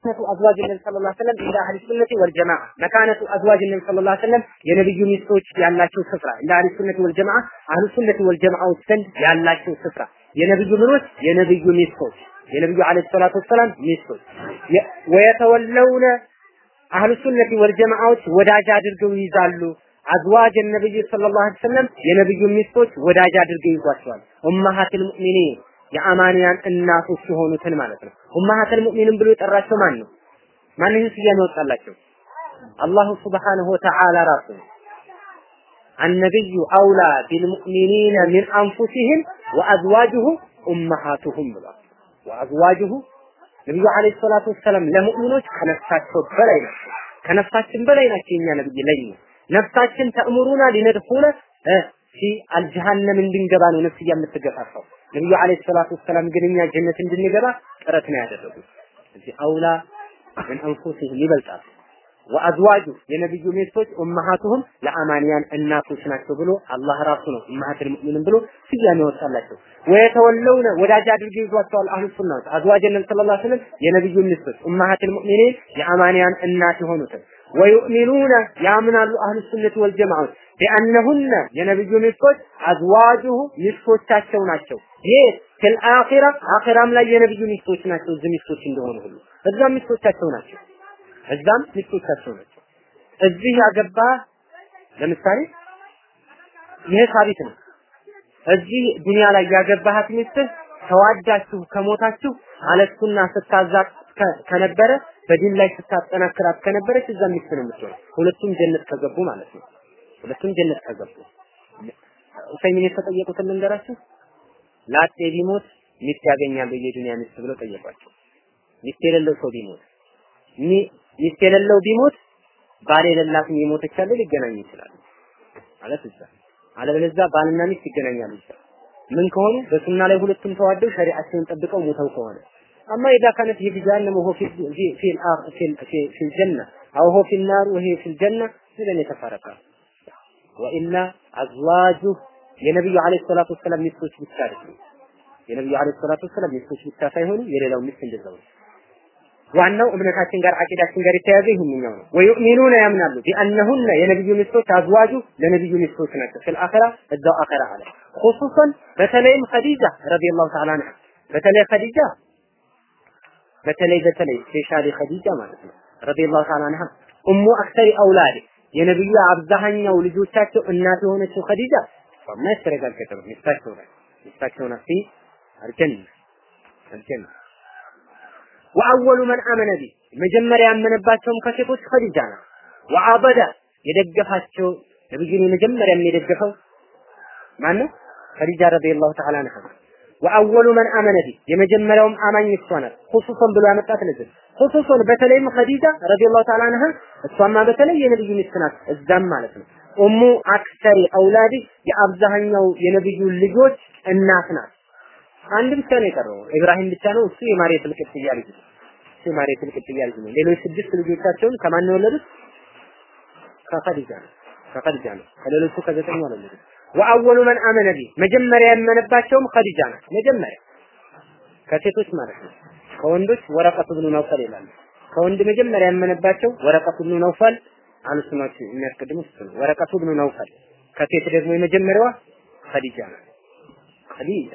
መካነቱ አዝዋጅ ነቢ ሰለላሁ ዐለይሂ ወሰለም እንደ አህሊ ሱነቲ ወል ጀማዓ መካነቱ አዝዋጅ ነቢ ሰለላሁ ዐለይሂ ወሰለም የነብዩ ሚስቶች ያላቸው ስፍራ እንደ አህሊ ሱነቲ ወል ጀማዓ አህሊ ሱነቲ ወል ጀማዓዎች ዘንድ ያላቸው ስፍራ የነብዩ ምኖች የነብዩ ሚስቶች የነብዩ አለይሂ ሰላቱ ወሰላም ሚስቶች ወየተወለውነ አህሉ ሱነቲ ወል ጀማዓዎች ወዳጅ አድርገው ይይዛሉ አዝዋጅ ነብይ ሰለላሁ ዐለይሂ ወሰለም የነብዩ ሚስቶች ወዳጅ አድርገው ይዟቸዋል ኡማሃቱል ሙእሚኒን የአማንያን እናቶች የሆኑትን ማለት ነው። ኡማሃተል ሙእሚንን ብሎ የጠራቸው ማን ነው? ማን ይህን ስያሜ ያወጣላቸው? አላሁ ሱብሓነሁ ወተዓላ ራሱ ነው። አነቢዩ አውላ ቢልሙእሚኒነ ሚን አንፉሲህም ወአዝዋጅሁ ኡመሃቱሁም ብሏል። ወአዝዋጅሁ ነቢዩ ዓለይሂ ሰላቱ ወሰላም ለሙእሚኖች ከነፍሳቸው በላይ ናቸው። ከነፍሳችን በላይ ናቸው የኛ ነብይ ለኛ ነፍሳችን ተእምሩና ሊነድፉነ ፊ አልጀሃነም እንድንገባ ነው ነፍስያ የምትገፋፋው። ነብዩ አለይሂ ሰላቱ ወሰላም ግን እኛ ጀነት እንድንገባ ጥረት ነው ያደረጉት። እዚህ አውላ ምን አንፉሲህም ይበልጣል። ወአዝዋጁ የነብዩ ሚስቶች ኡመሃቱሁም ለአማንያን እናቶች ናቸው ብሎ አላህ ራሱ ነው ኡመሃቱል ሙእሚኒን ብሎ ስያሜ ያወጣላቸው። ወየተወለውነ ወዳጅ አድርገው ይዟቸዋል አህሉ ሱናዎች አዝዋጅ ነብዩ ሰለላሁ ዐለይሂ ወሰለም የነብዩ ሚስቶች ኡመሃቱል ሙእሚኒን የአማንያን እናት የሆኑትን ወዩእሚኑነ ያምናሉ አህሉ ሱነት ወልጀማዓት ቢአነሁነ የነብዩ ሚስቶች አዝዋጁሁ ሚስቶቻቸው ናቸው። ይህ ፊል አኺራ አኺራም ላይ የነብዩ ሚስቶች ናቸው። እዚህ ሚስቶች እንደሆኑ ሁሉ እዛም ሚስቶቻቸው ናቸው። እዛም ሚስቶቻቸው ናቸው። እዚህ ያገባ ለምሳሌ ይሄ ሳቢት ነው። እዚህ ዱንያ ላይ ያገባሃት ሚስትህ ተዋዳችሁ ከሞታችሁ አለሱና ስታዛቅ ከነበረ በዲን ላይ ስታጠናክራት ከነበረች እዛ ሚስት ነው የምትሆነው። ሁለቱም ጀነት ከገቡ ማለት ነው። ሁለቱም ጀነት ከገቡ ኡሰይሚን የተጠየቁትን ልንገራችሁ። ላጤ ቢሞት ሚስት ያገኛል የዱንያ ሚስት ብለው ጠየቋቸው። ሚስት የሌለው ሰው ቢሞት ሚስት የሌለው ቢሞት ባል የሌላት የሞተች አለ ሊገናኙ ይችላሉ ማለት እዛ አለበለዚያ ባልና ሚስት ይገናኛሉ ይችላል ምን ከሆኑ በሱና ላይ ሁለቱም ተዋደው ሸሪዓቸውን ጠብቀው ሞተው ከሆነ አማ ኢዛ ካነት ይህ ጀሃነም ወሆ ፊ ፊ ፊ ፊ ፊ ጀነ አው ሆ ፊ ናር ወሄ ፊ ጀነ ስለኔ ተፈረቀ ወኢላ አዝዋጁ የነብዩ አለይሂ ሰላቱ ወሰላም ሚስቶች ብቻ አይደሉም። የነብዩ አለይሂ ሰላቱ ወሰላም ሚስቶች ብቻ ሳይሆኑ የሌላው ሚስት እንደዛው ነው። ዋናው እምነታችን ጋር አቂዳችን ጋር የተያያዘ ይህንኛው ነው። ወዩእሚኑነ ያምናሉ ቢአነሁነ የነብዩ ሚስቶች አዝዋጁ ለነብዩ ሚስቶች ናቸው። ፊል አኺራ እዛው አኺራ አለ ኹሱሰን በተለይም ኸዲጃ ረዲየላሁ ተዓላ አንሃ በተለይ ኸዲጃ በተለይ በተለይ ስፔሻሊ ኸዲጃ ማለት ነው ረዲየላሁ ተዓላ አንሃ ኡሙ አክሰሪ አውላድ የነብዩ አብዛኛው ልጆቻቸው እናት የሆነችው ኸዲጃ ማ የተረጋገጠ ነው። ሚስታቸው ናት ሚስታቸው ናት ፊ አልጀነ አልጀነ ወአወሉ መን አመነ ቢ መጀመሪያ ያመነባቸውም ከሴቶች ኸዲጃ ናት። ወአበደ የደገፋቸው ነብዩን የመጀመሪያ የደገፈው ማን ነው? ኸዲጃ ረዲየላሁ ተዓላ አንሃ ወአወሉ መን አመነ ቢ የመጀመሪያውም አማኝ እሷ ናት። ኹሱሰን ብሎ ያመጣት ለዚህ ኹሱሰን በተለይም ኸዲጃ ረዲየላሁ ተዓላ አንሃ እሷማ በተለይ የነብዩ ሚስት ናት። እዛም ማለት ነው ኡሙ አክሰሪ አውላዲ የአብዛኛው የነብዩ ልጆች እናት ናት። አንድ ብቻ ነው የቀረው ኢብራሂም ብቻ ነው። እሱ የማርየት ልቅጥያ ልጅ ነው። እሱ የማርየት ልቅጥያ ልጅ ነው። ሌሎች ስድስት ልጆቻቸውን ከማን ነው የወለዱት? ከኸዲጃ ነው። ከኸዲጃ ነው። ከሌሎቹ ከዘጠኙ አልወለዱም። ወአወሉ መን አመነ ቢ መጀመሪያ ያመነባቸውም ኸዲጃ ናት። መጀመሪያ ከሴቶች ማለት ነው። ከወንዶች ወረቀቱ ብኑ ነውፈል ይላሉ። ከወንድ መጀመሪያ ያመነባቸው ወረቀቱ ብኑ ነውፈል አልሱናዎች የሚያስቀድሙት እሱ ነው። ወረቀቱ ብኑ ነውፈል ከሴት ደግሞ የመጀመሪያዋ ኸዲጃ ናት። ኸዲጃ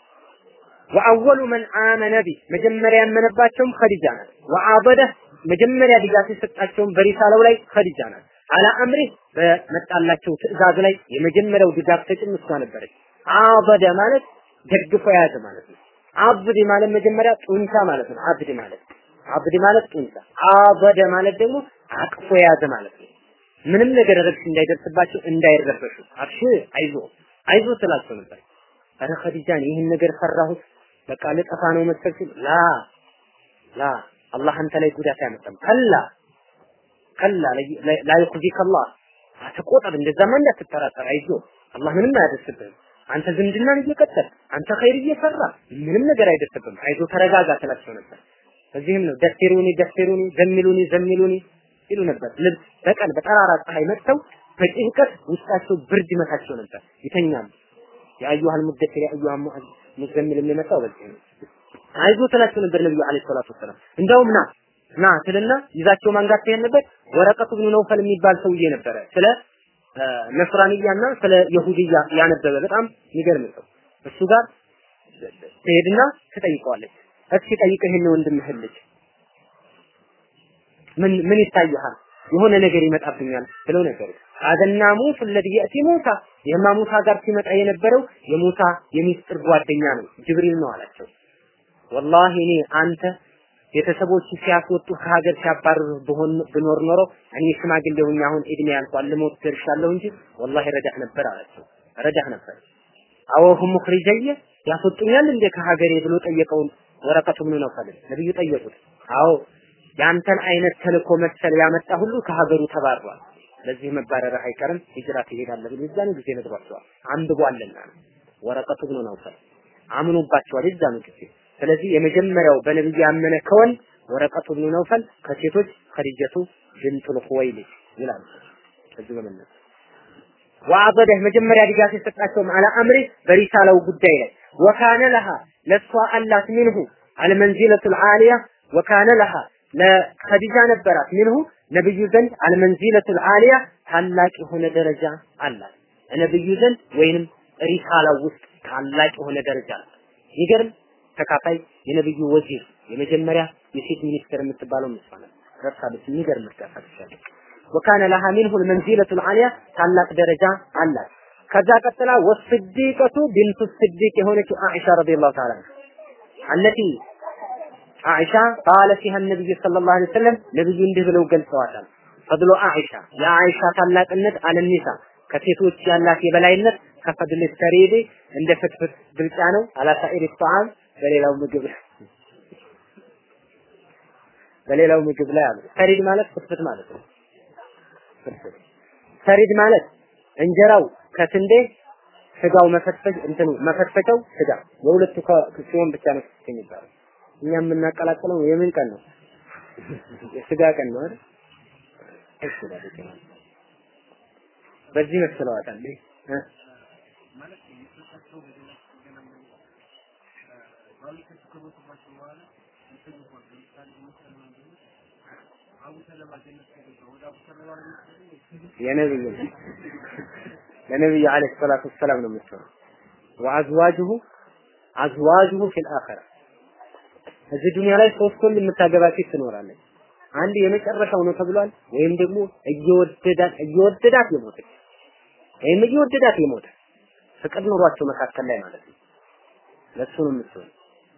ወአወሉ መን አመነ ቢ መጀመሪያ ያመነባቸውም ኸዲጃ ናት። ወአበደ መጀመሪያ ድጋፍ የሰጣቸውም በሪሳለው ላይ ኸዲጃ ናት። አላ አምሪ በመጣላቸው ትእዛዝ ላይ የመጀመሪያው ድጋፍ ሰጭም እሷ ነበረች። አበደ ማለት ደግፎ የያዘ ማለት ነው። አብድ ማለት መጀመሪያ ጡንቻ ማለት ነው። አብድ ማለት አብድ ማለት ጡንቻ፣ አበደ ማለት ደግሞ አቅፎ የያዘ ማለት ነው። ምንም ነገር ረብሽ እንዳይደርስባቸው እንዳይረበሹ፣ አብሽ አይዞ አይዞ ስላቸው ነበር። አረ ኸዲጃን ይህን ነገር ፈራሁት በቃ ልጠፋ ነው መሰል ሲል ላ ላ አላህ አንተ ላይ ጉዳት አያመጣም። ከላ ከላ ላ ይኹዚከ አላህ አትቆጠብ፣ እንደዛማ እንዳትጠራጠር፣ አይዞ አላህ ምንም አያደርስብህም። አንተ ዝምድናን እየቀጠል አንተ ኸይር እየሰራ ምንም ነገር አይደርስብህም። አይዞ ተረጋጋ ትላቸው ነበር። እዚህም ነው ደፊሩኒ ደፊሩኒ ዘሚሉኒ ዘሚሉኒ ይሉ ነበር። ልብስ በቀን በጠራራ ፀሐይ መጥተው በጭንቀት ውስጣቸው ብርድ ይመታቸው ነበር፣ ይተኛሉ። የአዩሃል ሙደፊር የአዩሃ ሙዘሚል የሚመጣው በዚህ ነው። አይዞ ትላቸው ነበር ነብዩ አለይሂ ሰላቱ ወሰላም። እንደውም ና ና ትልና ይዛቸው ማንጋት ትሄድ ነበር። ወረቀቱ ብኑ ነውፈል የሚባል ሰውዬ ነበረ ስለ ነስራንያና ስለ የሁድያ ያነበበ በጣም የሚገርም ሰው እሱ ጋር ትሄድና ትጠይቀዋለች። እስኪ ጠይቀህ ይሄን ወንድምህን ልጅ ምን ምን ይታይሃል? የሆነ ነገር ይመጣብኛል ብለው ነገሩ አደናሙ ፍለድ የእቲ ሙሳ የማ ሙሳ ጋር ሲመጣ የነበረው የሙሳ የሚስጥር ጓደኛ ነው ጅብሪል ነው አላቸው። ወላሂ እኔ አንተ ቤተሰቦች ሲያስወጡ ከሀገር ሲያባርሩ ብሆን ብኖር ኖሮ እኔ ሽማግሌ ሆኜ አሁን እድሜ ያልቋል ልሞት ደርሻለሁ እንጂ ወላሂ ረዳህ ነበር አላቸው። ረዳህ ነበር። አወሁ ሙኽሪጀየ ያስወጡኛል እንደ ከሀገሬ ብሎ ጠየቀውን ወረቀቱ ምን ነው ፈለ ነብዩ ጠየቁት። አዎ ያንተን አይነት ተልኮ መሰል ያመጣ ሁሉ ከሀገሩ ተባሯል። ለዚህ መባረር አይቀርም ሂጅራ ትሄዳለህ ብሎ የዛኑ ጊዜ ነግሯቸዋል። አንብቧልና ነው ወረቀቱ ምን ነው ፈለ አምኖባቸዋል የዛኑ ጊዜ ስለዚህ የመጀመሪያው በነብዩ ያመነ ከወንድ ወረቀቱ ብኑ ነውፈል ከሴቶች ኸዲጀቱ ብንቱል ኹወይሊድ ይላል። ከዚህ በመነሳት ወአበደህ መጀመሪያ ድጋፍ የሰጣቸው አለ አምሪ በሪሳላው ጉዳይ ላይ ወካነ ለሃ ለሷ አላት ሚንሁ አልመንዚለቱል ዓሊያ ወካነ ለሃ ለኸዲጃ ነበራት ሚንሁ ነብዩ ዘንድ አልመንዚለቱል ዓሊያ ታላቅ የሆነ ደረጃ አላት ነብዩ ዘንድ ወይንም ሪሳላው ውስጥ ታላቅ የሆነ ደረጃ አላት። ይገርም ተካፋይ የነብዩ ወዚር የመጀመሪያ የሴት ሚኒስትር የምትባለው እሷ ናት። ረሳለች። የሚገርም እርዳታ ትችላለች። ወካነ ለሃ ሚንሁ ልመንዚለቱል ዓሊያ ታላቅ ደረጃ አላት። ከዛ ቀጥላ ወስዲቀቱ ቢንቱ ስዲቅ የሆነችው አኢሻ ረዲየላሁ ተዓላ አለቲ አኢሻ ቃለ ፊሃ ነብዩ ሰለላሁ ዐለይሂ ወሰለም ነብዩ እንዲህ ብለው ገልጸዋታል። ፈድሎ አኢሻ የአኢሻ ታላቅነት አለኒሳ ከሴቶች ያላት የበላይነት ከፈድል ሰሪድ እንደ ፍትፍት ብልጫ ነው። አላሳኢር ጣዓም በሌላው ምግብ በሌላው ምግብ ላይ አሉ። ሰሪድ ማለት ፍትፍት ማለት ነው። ፍትፍት ሰሪድ ማለት እንጀራው ከስንዴ ስጋው መፈትፈት እንትኑ መፈትፈቻው ስጋ የሁለቱ ሲሆን ብቻ ነው የሚባለው። እኛ የምናቀላቅለው የምን ቀን ነው? የስጋ ቀን ነው አይደል? እሺ በዚህ መስለዋታል እ የነብዩ ለነብዩ አለይሂ ሰላቱ ወሰላም ነው የምትሆነው። ወአዝዋጁሁ አዝዋጁሁ ፊል አኺራ እዚህ ዱንያ ላይ ሶስት ወንድ የምታገባ ሴት ትኖራለች። አንድ የመጨረሻው ነው ተብሏል። ወይም ደግሞ እየወደዳት እየወደዳት የሞተች ወይም እየወደዳት የሞተ ፍቅር ኑሯቸው መካከል ላይ ማለት ነው። ለሱ ነው የምትሆነው።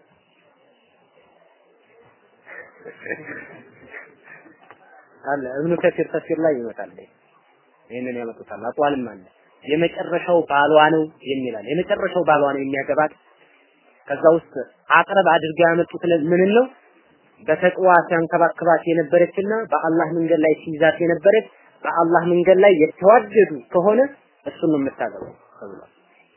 አለ እብኑ ከሲር ተፍሲር ላይ ይመጣል። ይህንን ያመጡታል። አቋልም አለ የመጨረሻው ባሏ ነው የሚላል። የመጨረሻው ባሏ ነው የሚያገባት። ከዛ ውስጥ አቅረብ አድርገው ያመጡት ምን ነው? በተቅዋ ሲያንከባክባት የነበረችና በአላህ መንገድ ላይ ሲይዛት የነበረች በአላህ መንገድ ላይ የተዋደዱ ከሆነ እሱን ነው የምታገባው ተብሏል።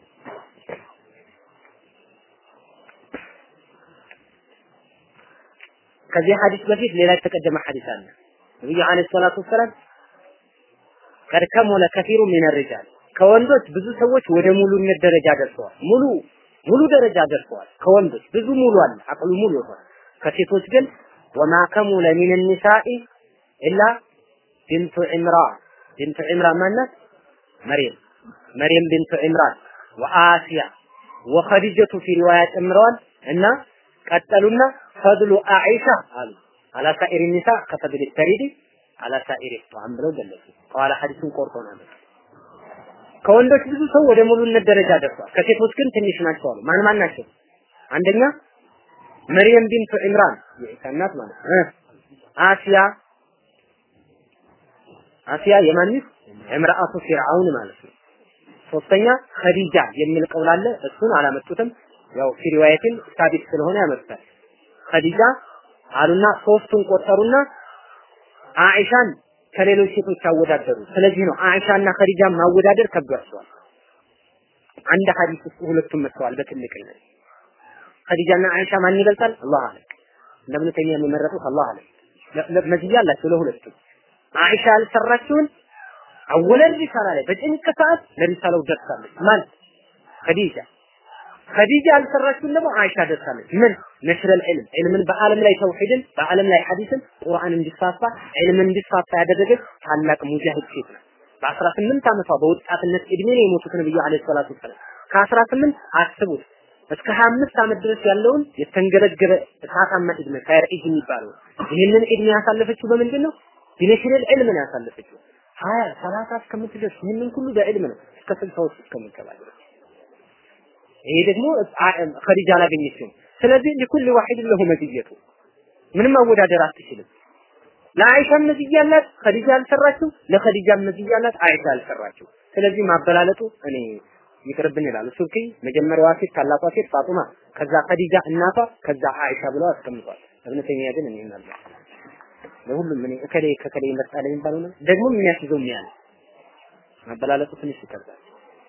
ከዚህ ሐዲስ በፊት ሌላ የተቀደመ ሐዲስ አለ። ነብዩ አለይሂ ሰላቱ ወሰላም ቀድ ከሞለ ከፊሩ ሚን ሪጃል ከወንዶች ብዙ ሰዎች ወደ ሙሉነት ደረጃ ደርሰዋል። ሙሉ ሙሉ ደረጃ ደርሰዋል። ከወንዶች ብዙ ሙሉ አለ፣ አቅሉ ሙሉ ይሆናል። ከሴቶች ግን ወማ ከሙለ ሚን ኒሳኢ ኢላ ቢንቱ ዒምራን ቢንቱ ዒምራን ማናት? መርየም መርየም ቢንቱ ዒምራን ወአሲያ ወኸዲጀቱ ፊ ሪዋያ ጨምረዋል እና ቀጠሉና ፈድሉ አኢሻ አሉ አላ ሳኢሪ ኒሳ ከፈድል ተሪዲ አላ ሳኢሪ ጧም ብለው ገለጹ። ከኋላ ሐዲሱን ቆርጦ ነው ከወንዶች ብዙ ሰው ወደ ሙሉነት ደረጃ ደርሷል። ከሴቶች ግን ትንሽ ናቸው አሉ። ማን ማን ናቸው? አንደኛ መርየም ቢንቱ ኢምራን የኢሳ እናት ማለት ነው። አሲያ አሲያ የማን ሚስት? እምራአቱ ፊርዓውን ማለት ነው። ሶስተኛ ኸዲጃ የሚል ቀውል አለ። እሱን አላመጡትም። ያው ፊ ሪዋየትን ሳቢት ስለሆነ ያመጡታል። ኸዲጃ አሉና ሶስቱን ቆጠሩና አኢሻን ከሌሎች ሴቶች አወዳደሩ። ስለዚህ ነው አኢሻና ኸዲጃን ማወዳደር ከብዷቸዋል። አንድ ሐዲስ ውስጥ ሁለቱም መጥተዋል በትልቅነት። ኸዲጃና አኢሻ ማን ይበልጣል? አላህ አለ። እንደምን ተኛ የሚመረጡት አላህ አለ። መዝያ አላቸው ለሁለቱም። አኢሻ ያልሰራችውን አወለል ሪሳላ ላይ በጭንቅ ሰዓት ለሪሳላው ደርሳለች። ማን ኸዲጃ ኸዲጃ ያልሰራችውን ደግሞ አይሻ ደርሳለች። ምን ነሽረል ዒልም ዒልምን በዓለም ላይ ተውሂድን በዓለም ላይ ሐዲስን ቁርአን እንዲስፋፋ ዒልምን እንዲስፋፋ ያደረገች ታላቅ ሙጃሂድ ሴት ናት። በአስራ ስምንት ዓመቷ በወጣትነት እድሜ ነው የሞቱት ነብዩ አለይሂ ሰላቱ ወሰላም። ከአስራ ስምንት አስቡት እስከ 25 ዓመት ድረስ ያለውን የተንገበገበ እሳታማ እድሜ ኸይር ኢድ የሚባለው ይህንን እድሜ ያሳለፈችው በምንድን ነው? ቢነሽረል ዒልም ነው ያሳለፈችው። ሀያ ሰላሳ እስከምትደርስ ይህንን ሁሉ በዕልም ነው እስከ ስልሳዎች እስከምትገባ ድረስ ይሄ ደግሞ ኸዲጃ አላገኘችም። ስለዚህ ለኩል ዋሂድ ለሁ መዝየቱ ምንም ማወዳደር አትችልም። ለአይሻ መዝያ አላት፣ ኸዲጃ አልሰራችው። ለኸዲጃ መዝያ አላት፣ አይሻ አልሰራችው። ስለዚህ ማበላለጡ እኔ ይቅርብን ይላሉ። ሱብኪ መጀመሪያዋ ሴት ታላቋ ሴት ፋጡማ፣ ከዛ ኸዲጃ እናቷ፣ ከዛ አይሻ ብለው አስቀምጧል። እብነ ተይሚያ ግን እኔ እናለ ለሁሉም እኔ እከሌ ከከሌ ይመርጣል የሚባለው ነው ደግሞ የሚያስይዘው የሚያለ ማበላለጡ ትንሽ ይከብዳል።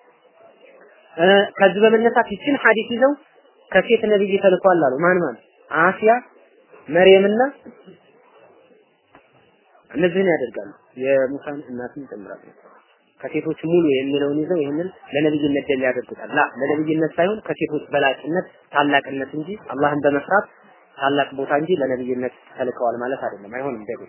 ከዚህ በመነሳት ይችን ሐዲስ ይዘው ከሴት ነብይ ተልኳል አሉ። ማን ማን? አሲያ፣ መርየምና እነዚህን ያደርጋሉ። የሙሳን እናትን ይጨምራሉ። ከሴቶች ሙሉ የሚለውን ይዘው ይህንን ለነብይነት ደል ያደርጉታል። ላ ለነብይነት ሳይሆን ከሴቶች በላጭነት ታላቅነት እንጂ አላህን በመስራት ታላቅ ቦታ እንጂ ለነብይነት ተልከዋል ማለት አይደለም። አይሆንም ደግሞ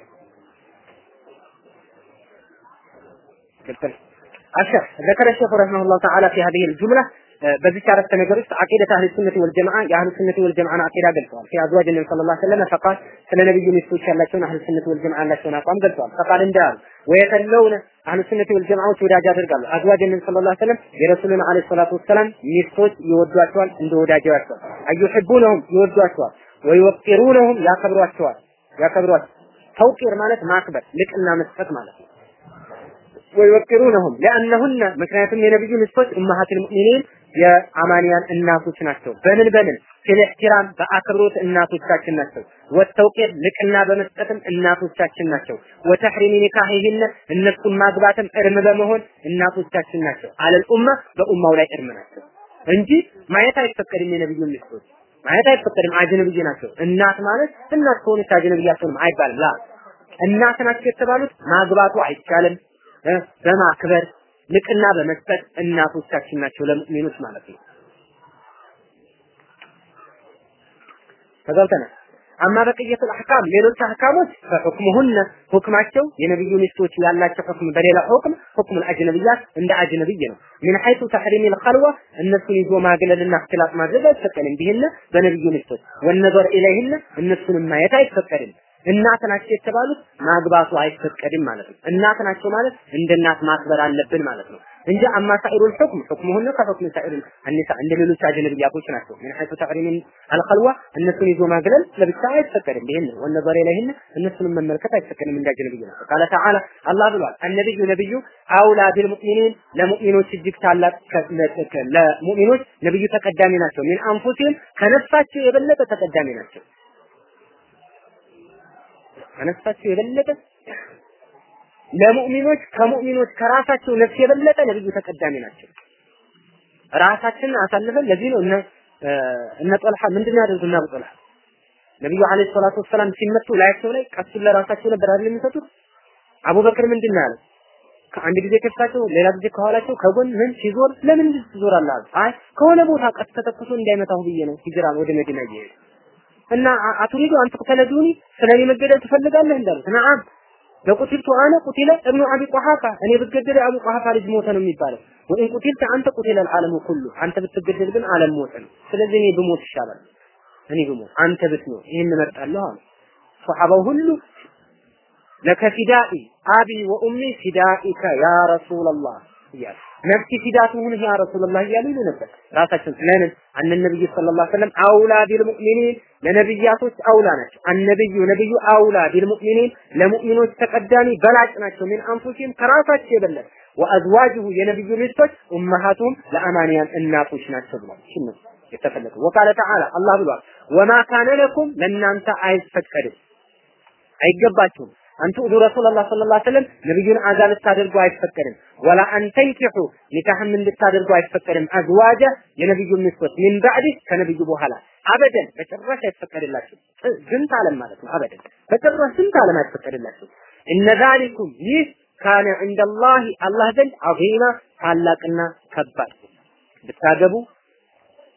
قلت الشيخ ذكر الشيخ رحمه الله تعالى في هذه الجملة በዚህ አረፍተ ነገር ውስጥ አቂደት አህል ሱነቲ ወልጀማዓ የአህል ሱነቲ ወልጀማዓን አቂዳ ገልጸዋል። ፊ አዝዋጅ ነቢ ሰለላሁ ዐለይሂ ወሰለም ፈቃል ስለ ነብዩ ሚስቶች ያላቸውን አህል ሱነቲ ወልጀማዓ ያላቸውን አቋም ገልጸዋል። ፈቃል እንዳሉ ወየተለውነ አህል ሱነቲ ወልጀማዓዎች ወዳጅ ያደርጋሉ። አዝዋጅ ነቢ ሰለላሁ ዐለይሂ ወሰለም የረሱልን ዐለይሂ ሰላቱ ወሰላም ሚስቶች ይወዷቸዋል፣ እንደ ወዳጃቸዋል። አዩሂቡነሁም ይወዷቸዋል፣ ወይወቂሩነሁም ያከብሯቸዋል፣ ያከብሯቸዋል። ተውቂር ማለት ማክበር፣ ልቅና መስጠት ማለት ነው። ወይወቂሩነሁም ለአነሁነ ምክንያቱም የነብዩ ሚስቶች ኡማሃቱል ሙእሚኒን የአማንያን እናቶች ናቸው። በምን በምን ፊል ኢህቲራም በአክብሮት እናቶቻችን ናቸው። ወተውቂር ልቅና በመስጠትም እናቶቻችን ናቸው። ወተሕሪሚ ኒካሂህነ እነሱን ማግባትም እርም በመሆን እናቶቻችን ናቸው። አለል ኡማ በኡማው ላይ እርም ናቸው እንጂ ማየት አይፈቀድም። የነብዩ ሚስቶች ማየት አይፈቀድም። አጅነብይ ናቸው። እናት ማለት እናት ከሆነች አጅነብይ አትሆንም አይባልም። ላ እናት ናቸው የተባሉት ማግባቱ አይቻልም። በማክበር ልቅና በመስጠት እናቶቻችን ናቸው ለሙእሚኖች ማለት ነው። ተጋብተናል። አማ በቅየቱል አህካም ሌሎች አህካሞች ፈሁክሙሁነ ሁክማቸው የነብዩ ሚስቶች ያላቸው ሁክም በሌላ ሁክም ሁክሙል አጅነብያት እንደ አጅነብይ ነው። ምን ሐይቱ ተሕሪሚል ኸልዋ እነሱን ይዞ ማግለልና እክትላጥ ማድረግ አይፈቀድም። ቢህነ በነብዩ ሚስቶች ወነዘር ኢለይህነ እነሱንም ማየት አይፈቀድም። እናት ናቸው የተባሉት ማግባቱ አይፈቀድም ማለት ነው። እናት ናቸው ማለት እንደ እናት ማክበር አለብን ማለት ነው እንጂ አማ ሳኢሩል ሁክም ሁክሙሁነ ከሁክም ሳኢሩል አኒሳ እንደ ሌሎች አጅነብያቶች ናቸው። ምን ሐይቱ ተሕሪሚን አልኸልዋ እነሱን ይዞ ማግለል ለብቻ አይፈቀድም። ይሄን ወነዘር ኢለይህነ እነሱንም መመልከት አይፈቀድም እንደ አጅነብይ ናቸው። ቃለ ተዓላ አላህ ብሏል። አነብዩ ነብዩ አውላ ቢልሙእሚኒን ለሙእሚኖች እጅግ ታላቅ ለሙእሚኖች ነብዩ ተቀዳሚ ናቸው። ሚን አንፉሲህም ከነፍሳቸው የበለጠ ተቀዳሚ ናቸው። ከነፍሳቸው የበለጠ ለሙእሚኖች ከሙእሚኖች ከራሳቸው ነፍስ የበለጠ ነብዩ ተቀዳሚ ናቸው። ራሳችንን አሳልፈን ለዚህ ነው እነ እነ ጦልሃ ምንድን ነው ያደርጉ እና አቡ ጦልሃ ነብዩ አለይሂ ሰላቱ ወሰላም ሲመቱ ላያቸው ላይ ቀሱን ለራሳቸው ነበር አይደል የሚሰጡት። አቡበክር ምንድን ነው ያለው? ከአንድ ጊዜ ከፊታቸው ሌላ ጊዜ ከኋላቸው ከጎን ምን ሲዞር ለምን እንዲህ ትዞራለህ? አሉ። አይ ከሆነ ቦታ ቀስ ተተኩሶ እንዳይመታሁ ብዬ ነው ሂጅራ ወደ መዲና እየሄዱ እና አቱሪዱ አንተ ተለዱኒ ስለኔ መገደል ትፈልጋለህ እንዳሉት ነዓም ለቁቲልቱ አነ ቁቲለ እብኑ አቢ ቁሐፋ እኔ ብገደል አቡ ቁሐፋ ልጅ ሞተ ነው የሚባለው ወይን ቁቲልተ አንተ ቁቲለ አልዓለሙ ኩሉ አንተ ብትገደል ግን ዓለም ሞተ ነው ስለዚህ እኔ ብሞት ይሻላል እኔ ብሞት አንተ ብትኖር ይህን እመርጣለሁ አሉ ሶሐባው ሁሉ ለከ ፊዳኢ አቢ ወኡሚ ፊዳኢከ ያ ረሱላላህ እያሉ ነፍሲ ፊዳ ትሁንህ ያ ረሱላላህ እያሉ ይሉ ነበር ራሳቸው ለምን አነ ነብዩ ሰለላሁ ዐለይሂ ወሰለም አውላ ቢልሙእሚኒን ለነብያቶች አውላ ናቸው አነብዩ ነብዩ አውላ ቢልሙእሚኒን ለሙእሚኖች ተቀዳሚ በላጭ ናቸው ሚን አንፉሲህም ከራሳቸው የበለጠ ወአዝዋጅሁ የነብዩ ሚስቶች ኡመሃቱም ለአማንያን እናቶች ናቸው ብሏል እሺ ነው የተፈለገው ወቃለ ተዓላ አላህ ብሏል ወማ ካነ ለኩም ለእናንተ አይፈቀድም አይገባችሁም አንቱ ኡዱ ረሱላህ ሰለላሁ ዐለይሂ ወሰለም ነብዩን አዛ ልታደርጉ አይፈቀድም። ወላ አንተንኪሑ ኒካህም እንድታደርጉ አይፈቀድም። አዝዋጀ የነብዩ ሚስቶች ሚን ባዕድ ከነብዩ በኋላ አበደን በጭራሽ አይፈቀድላችሁ። ዝንት ዓለም ማለት ነው። አበደን በጭራሽ ዝንት ዓለም አይፈቀድላችሁ። እነ ዛሊኩም ይህ ካነ ዐንደላሂ አላህ ዘንድ ዐዚማ ታላቅና ከባድ ብታገቡ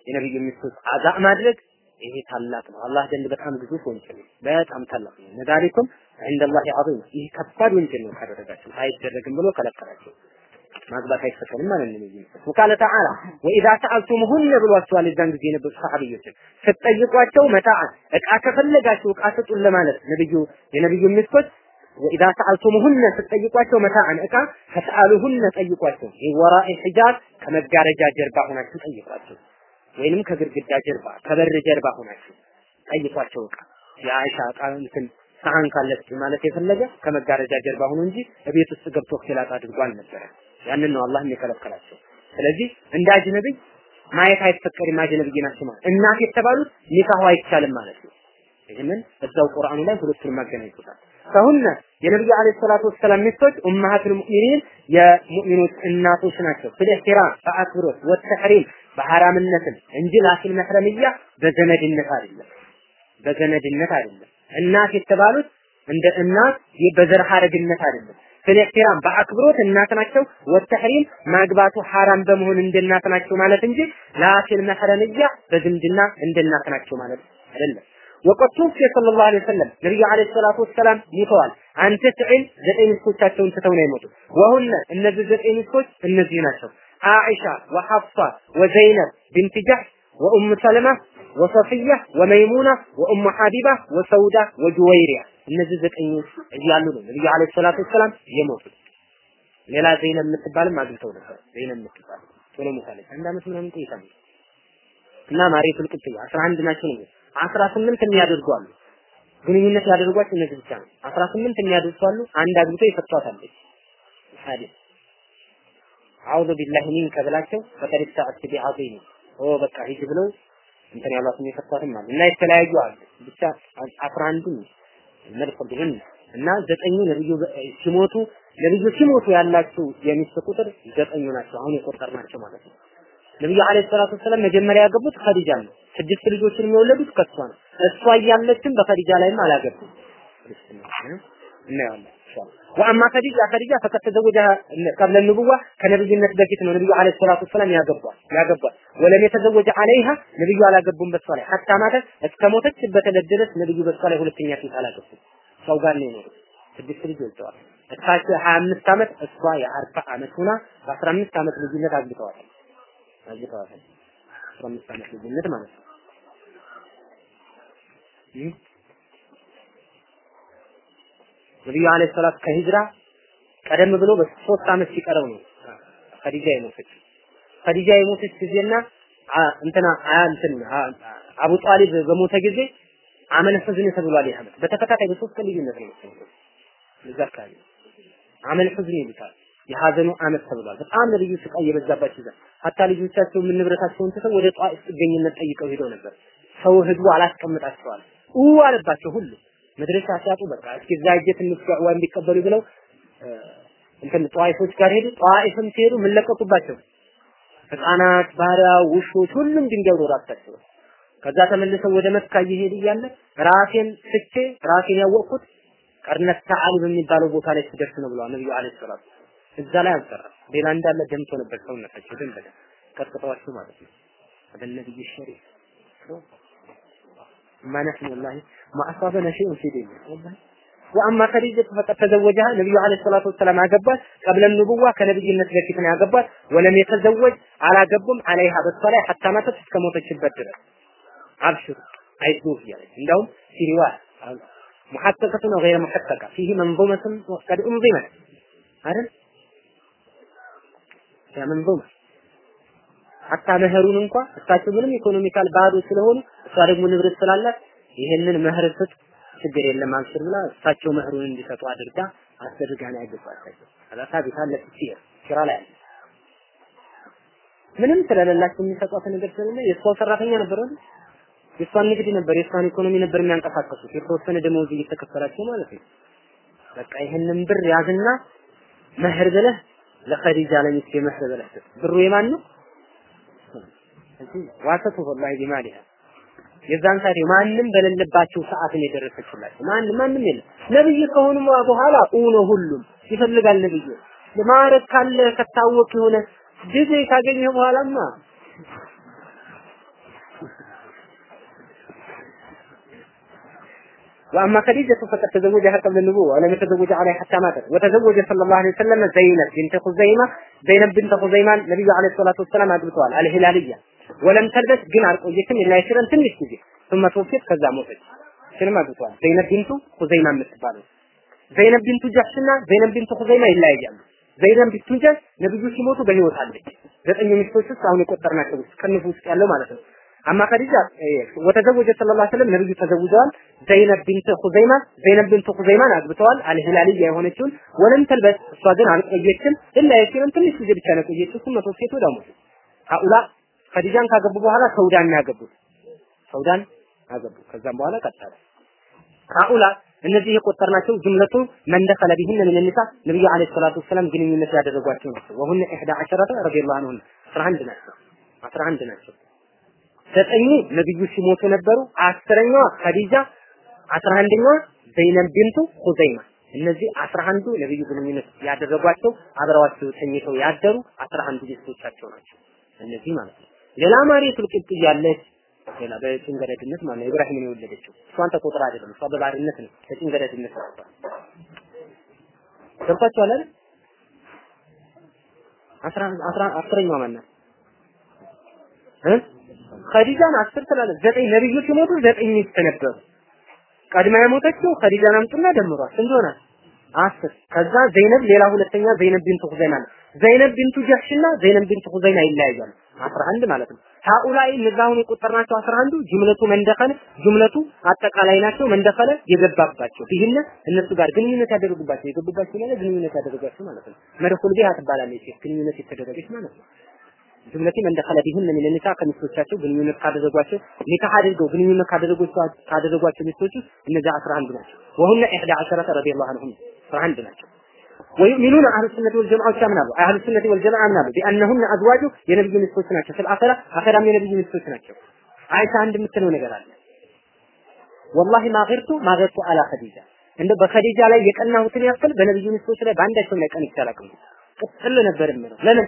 የነብዩ ሚስቶች አዛ ማድረግ ይሄ ታላቅ ነው። አላህ ዘንድ በጣም ግዙፍ ወንጀል ነው። በጣም ታላቅ ነው። ነዳሪኩም ዐንደላሂ ዐዚም ይህ ከባድ ወንጀል ነው ካደረጋችሁ አይደረግም ብሎ ከለከላቸው። ማግባት አይፈቀድም ማለት ነው። ነብዩ ወቃለ ተዓላ ወኢዛ ሰአልቱሙሁነ ብሏቸዋል። የዛን ጊዜ የነበሩ ሰሃቢዮችን ስትጠይቋቸው መታዓ እቃ ከፈለጋችሁ እቃ ስጡን ለማለት ነብዩ የነብዩ ሚስቶች ወኢዛ ሰአልቱሙሁነ ስትጠይቋቸው መታዓን እቃ ፈስአሉሁነ ጠይቋቸው። ወራኢ ሒጃብ ከመጋረጃ ጀርባ ሆናችሁ ጠይቋቸው። ወይንም ከግድግዳ ጀርባ ከበር ጀርባ ሆናችሁ ጠይቋቸው። እቃ የአይሻ እቃ እንትን ሰሃን ካለች ማለት የፈለገ ከመጋረጃ ጀርባ ሆኖ እንጂ ቤት ውስጥ ገብቶ ኺላጥ አድርጎ አልነበረም። ያንን ነው አላህ የከለከላቸው። ስለዚህ እንደ አጅነብይ ማየት አይፈቀድም። አጅነብይ ናቸው ማለት እናት የተባሉት ኒካሁ አይቻልም ማለት ነው። ይህንን እዛው ቁርአኑ ላይ ሁለቱንም አገናኝቶታል። ከሁነ የነብዩ አለይሂ ሰላቱ ወሰላም ሚስቶች ኡማሃቱል ሙእሚኒን የሙእሚኖች እናቶች ናቸው። ፍልህቲራም በአክብሮት ወተሕሪም በሐራምነትም እንጂ ላኪን መህረምያ በዘመድነት አይደለም። በዘመድነት አይደለም። እናት የተባሉት እንደ እናት በዘር ሐረግነት አይደለም። ፍልህቲራም በአክብሮት እናት ናቸው። ወተሕሪም ማግባቱ ሐራም በመሆን እንደ እናት ናቸው ማለት እንጂ ላኪን መህረምያ በዝምድና እንደ እናት ናቸው ማለት አይደለም። ወቀት ቱፊ ሰለላሁ ዐለይሂ ወሰለም ነብዩ ዐለይሂ ሰላቱ ወሰላም ይተዋል። አንተ ትዕል ዘጠኝ ሚስቶቻቸውን ትተው ነው የሞቱት። ወሁነ እነዚህ ዘጠኝ ሚስቶች እነዚህ ናቸው። አኢሻ ወሐፍሳ ወዘይነብ ቢንት ጀሕሽ ወኡም ሰለማ ወሰፊያ ወመይሙና ወኡም ሐቢባ ወሰውዳ ወጁወይሪያ እነዚህ ዘጠኝ እያሉ ነው ነብዩ ዐለይሂ ሰላቱ ወሰላም የሞቱት። ሌላ ዘይነብ የምትባልም አግብተው ነበር። ዘይነብ የምትባል ቶሎ ሞታለች። አንድ አመት ምናምን ቆይታለች። እና ማሪቱል ቅጥያ 11 ናቸው ነው አስራ ስምንት የሚያደርጉ አሉ። ግንኙነት ያደርጓቸው እነዚህ ብቻ ነው። አስራ ስምንት የሚያደርሱ አሉ። አንድ አግብቶ የፈቷታለች። ሐዲስ አውዙ ቢላሂ ሚንከ ብላቸው ፈቀድ ተአቲ ቢዐዚም ኦ በቃ ሂጅ ብለው እንትን ያሏትም የፈቷትም አሉ እና የተለያዩ አሉ። ብቻ አስራ አንዱ መልፈድህን እና ዘጠኙ ነብዩ ሲሞቱ ነብዩ ሲሞቱ ያላቸው የሚስት ቁጥር ዘጠኙ ናቸው። አሁን የቆጠርናቸው ማለት ነው። ነብዩ አለይሂ ሰላቱ ወሰላም መጀመሪያ ያገቡት ኸዲጃ ነው። ስድስት ልጆችን የወለዱት ከሷ ነው። እሷ እያለችም በኸዲጃ ላይም አላገቡም። እናየዋለን ኢንሻአላህ። ወአማ ኸዲጃ ኸዲጃ ፈቀድ ተዘወጀ ቀብለ ንቡዋ ከነብይነት በፊት ነው ነብዩ አለይሂ ሰላቱ ወሰላም ያገቧል ያገቧል። ወለም የተዘወጀ አለይሃ ነብዩ አላገቡም በሷ ላይ ሐታ ማተት እስከ ሞተችበት ዕለት ድረስ ነብዩ በሷ ላይ ሁለተኛ ሴት አላገቡም። ሰው ጋር ነው የኖሩት። ስድስት ልጅ ወልደዋል። እሳቸው 25 ዓመት እሷ የ40 ዓመት ሆና በ15 ዓመት ልዩነት አግብተዋታል አግብተዋታል። 15 ዓመት ልዩነት ማለት ነው። ነብዩ አለይሂ ሰላት ከሂጅራ ቀደም ብሎ በሶስት ዓመት ሲቀረው ነው ኸዲጃ የሞተች። ኸዲጃ የሞተች ጊዜና እንትና እንትን አቡ ጣሊብ በሞተ ጊዜ አመለ ህዝን ተብሏል። ይህ ዓመት በተከታታይ በሶስት ቀን ልዩነት ነው የሞተው። እዛ አካባቢ አመል ህዝን ይሉታል። የሀዘኑ አመት ተብሏል። በጣም ነብዩ ስቃይ የበዛባቸው ይዛ ሀታ ልጆቻቸው ምን ንብረታቸውን ትተው ወደ ጧኢፍ ጥገኝነት ጠይቀው ሄደው ነበር። ሰው ህዝቡ አላስቀምጣቸዋል ኡ አለባቸው ሁሉ መድረሻ ሲያጡ በቃ እስኪ እዛ ሂጅ ትንሽ ዳዕዋ እንዲቀበሉ ብለው እንትን ጧኢፎች ጋር ሄዱ። ጧኢፍም ሲሄዱ ምን ለቀቁባቸው? ህፃናት፣ ባሪያ፣ ውሾች ሁሉም ድንጋይ ወደ ራሳቸው። ከዛ ተመልሰው ወደ መካ እየሄዱ እያለ ራሴን ስቼ ራሴን ያወቅኩት ቀርነት ተዓሊ በሚባለው ቦታ ላይ ስደርስ ነው ብለዋል ነብዩ አለይሂ ሰላቱ እዛ ላይ አልሰራም። ሌላ እንዳለ ደምቶ ነበር ሰውነታቸው ደም በደም ቀጥቅጠዋቸው ማለት ነው። አበነብይ ሸሪፍ ما نحن والله ما أصابنا شيء في ديننا والله وأما خديجة فقد تزوجها النبي عليه الصلاة والسلام عقبات قبل النبوة كنبي الناس بكتنا عقبات ولم يتزوج على قبهم عليها بالصلاة حتى ماتت كموت الشبات أبشر عيدوه يعني عندهم في رواية محققة وغير محققة فيه منظومة قد أنظمت عارف يا منظومة ሀታ መህሩን እንኳ እሳቸው ምንም ኢኮኖሚካል ባዶ ስለሆኑ እሷ ደግሞ ንብረት ስላላት ይሄንን መህር ስጥ ችግር የለም አብሽር ብላ እሳቸው መህሩን እንዲሰጡ አድርጋ አስደርጋ ነው ያገባቻቸው። አላታ ቢታለ ሲር ስራ ላይ አለ ምንም ስለሌላቸው የሚሰጧት ነገር ስለሌለ የእሷ ሰራተኛ ነበር አይደል? የእሷን ንግድ ነበር የእሷን ኢኮኖሚ ነበር የሚያንቀሳቀሱት የተወሰነ ደመወዝ እየተከፈላቸው ማለት ነው። በቃ ይሄንን ብር ያዝና መህር ብለህ ለኸዲጃ ለሚስቴ መህር ብለህ ብሩ የማን ነው? ዋሰቱ ወላሂ ቢማሊሃ የዛን ሰዓት ማንም በሌለባቸው ሰዓት ነው የደረሰችላቸው። ማንም ማንም የለም። ነብይ ከሆኑ በኋላ ኡኖ ሁሉም ይፈልጋል ነብዩ ለማረግ ካለ ከታወቅ የሆነ ጊዜ ካገኘ በኋላማ وأما خديجة فقد تزوجها قبل النبوة ولم يتزوج عليها حتى ماتت وتزوج صلى الله عليه وسلم زينب بنت خزيمة زينب بنت خزيمة النبي عليه الصلاة والسلام أدبتوال الهلالية ولم تلبس جن عرقويتم إلا يشيرا تنش تجي ثم توفيت كذا موتت شنو أدبتوال زينب بنت خزيمة متبالو زينب بنت جحشنا زينب بنت خزيمة إلا يجعل ዘይነብ ቢቱንጀል ነብዩ ሲሞቱ በህይወት አለች። ዘጠኝ ሚስቶች ውስጥ አሁን የቆጠርናቸው ውስጥ ከነሱ ውስጥ ያለው ማለት ነው። አማ ኸዲጃ ወተዘወጀ ሰለላሁ ዐለይሂ ወሰለም ነብዩ ተዘውጀዋል። ዘይነብ ቢንት ኹዘይማ ዘይነብ ቢንት ኹዘይማን አግብተዋል። አልሂላልያ የሆነችውን ወለም ተልበስ እሷ ግን አልቆየችም። ኢላ የሲረን ትንሽ ጊዜ ብቻ ነው የቆየችው። እሱም መቶ ሴት ወደ ሞቱ ሀኡላ ኸዲጃን ካገቡ በኋላ ሰውዳን ያገቡት ሰውዳን አገቡ። ከዛም በኋላ ቀጠለ ሀኡላ እነዚህ የቆጠርናቸው ጅምለቱ መንደኸለ ቢህን ምን ንሳ ነብዩ አለይሂ ሰላቱ ወሰላም ግንኙነት ያደረጓቸው ናቸው። ወሁነ ኢህዳ ዐሸረተ ረዲየላሁ ዐንሁም 11 ናቸው 11 ናቸው። ዘጠኙ ነብዩ ሲሞቱ ነበሩ። አስረኛዋ ኸዲጃ፣ አስራ አንደኛዋ ዘይነብ ቢንቱ ኹዘይማ። እነዚህ አስራ አንዱ ነብዩ ግንኙነት ያደረጓቸው አብረዋቸው ተኝተው ያደሩ አስራ አንዱ ሚስቶቻቸው ናቸው። እነዚህ ማለት ነው። ሌላ ማርየቱል ቂብጥያ ያለች ሌላ በጭንገረድነት ማለት ነው ኢብራሂምን የወለደችው እሷን ተቆጥራ አይደለም እሷ በባርነት ነው በጭንገረድነት ነው ገብታችኋል አይደል አስራ አስራ አስረኛዋ ማናት እ ኸዲጃን አስር ትላለች ዘጠኝ ነብዩ ሲሞቱ ዘጠኝ ሚስት ነበሩ ቀድማ የሞተችው ኸዲጃን አምጡና ደምሯል ስንት ሆናል አስር ከዛ ዘይነብ ሌላ ሁለተኛ ዘይነብ ቢንቱ ሁዘይማ ነው ዘይነብ ቢንቱ ጀህሽና ዘይነብ ቢንቱ ሁዘይማ ይለያያሉ 11 ማለት ነው ሃኡላይ እነዛሁን የቆጠርናቸው 11 ጅምለቱ መንደኸል ጅምለቱ አጠቃላይ ናቸው መንደኸለ የገባባቸው ይህን እነሱ ጋር ግንኙነት ያደረጉባቸው የገቡባቸው ማለት ግንኙነት ያደረጓቸው ማለት ነው መድኹል ቢሃ ትባላለች ግንኙነት የተደረገች ማለት ነው ጅምለቲ መንደኸለ ቢህን ምን ንሳ ከሚስቶቻቸው ግንኙነት ካደረጓቸው ኒካህ አድርገው ግንኙነት ካደረጓቸው ካደረጓቸው ሚስቶች ውስጥ እነዚያ 11 ናቸው ወሁነ 11 ረዲየላሁ ዐንሁም 11 ናቸው ويؤمنون أهل السنة والجماعة كامنا أهل السنة والجماعة منا بأنهن أزواج የነብዩ ሚስቶች ናቸው ስለ አኺራ አኺራም የነብዩ ሚስቶች ናቸው አይሻ አንድ የምትለው ነገር አለ ወላሂ ማገርቱ ማገርቱ አላ ኸዲጃ እንደ በኸዲጃ ላይ የቀናሁትን ያክል በነብዩ ሚስቶች ላይ በአንዳቸው ላይ ቀን ይቻላል ቅጥል ነበር የምለው ለምን